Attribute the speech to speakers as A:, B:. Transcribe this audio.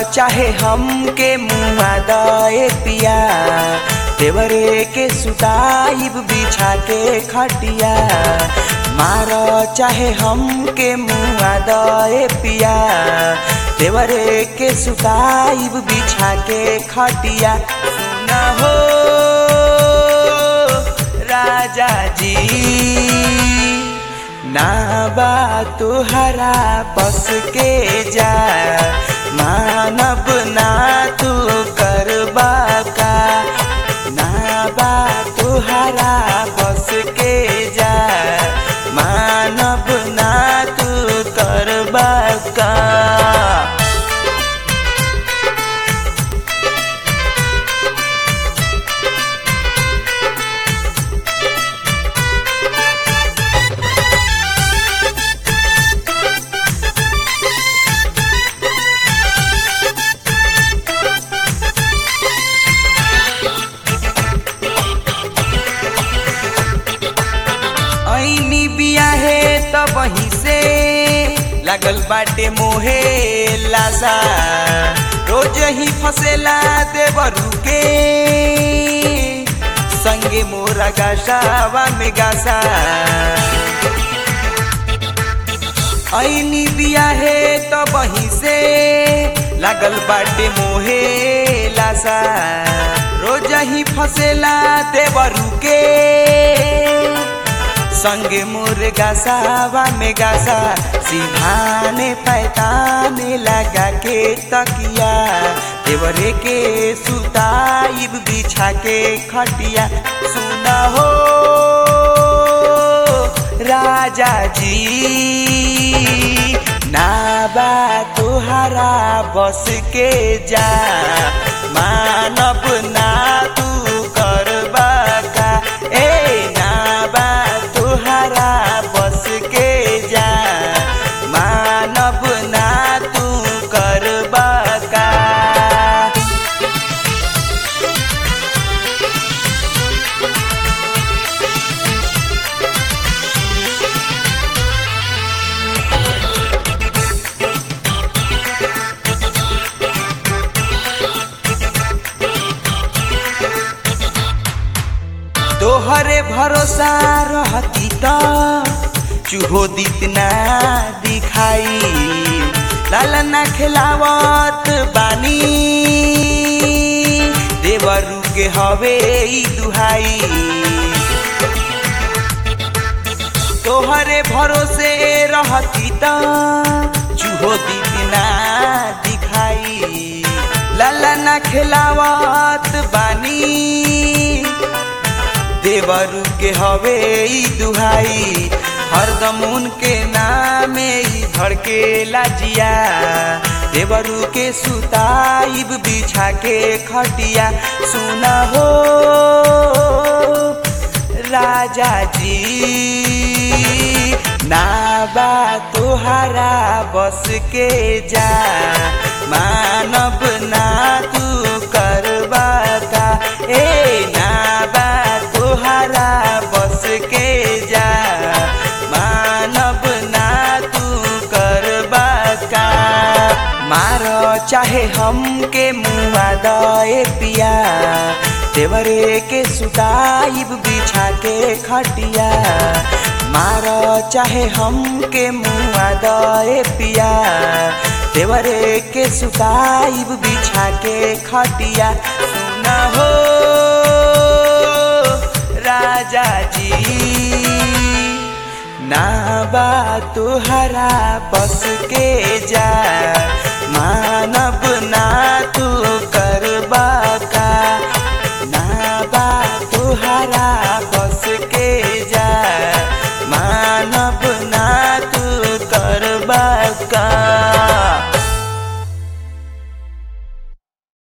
A: चाहे हमके मुआ दए पिया देवरे के सुताइब बिछा के खटिया मार चाहे हमके मुआ दए पिया देवरे के सुताइब बिछा के खटिया सुना हो राजा जी ना बा तुहरा बस के जा मानब ना तू करबा का ना बा तुहरा बस के जा मानब ना तू करबा का ऐनी बियाहे त वहीं से लागल बाटे मोहे लासा रोज ही फसेला देवरू के संगे मोरा गासावा में गासा ऐनी बियाहे त वहीं से लागल बाटे मोहे लासा रोज ही फसेला देवरू के संगे मोर गासावा में गासा सिधाने पैताने लगा के तकिया देवरे के सुताइब बिछा के खटिया सुना हो राजा जी ना बा तुहरा बस के जा मानब ना तू करबा का ए ना बा तुहरा बस के जा मानब ना तू करबा का तोहरे भरोसा रहती त चूहो दितना दिखाई लालना खिलावत बानी देवरू के हवे ई दुहाई तोहरे भरोसे रहती त चूहो दितना दिखाई लालना खिलावत बानी देवरू के हवे ई दुहाई हरदम उनके नामे ई धड़के लाजिया देवरू के सुताइब बिछा के खटिया सुना हो राजा जी ना बा तुहरा बस के जा मानब ना तू करबा का ए ना बा तुहरा बस के जा मानब ना तू करबा का मार चाहे हमके मुआ दए पिया देवरे के सुताइब बिछा के खटिया मार चाहे हमके मुआ दए पिया देवरे के सुताइब बिछा के खटिया सुना हो राजा जी ना बा तुहरा बस के जा मानब ना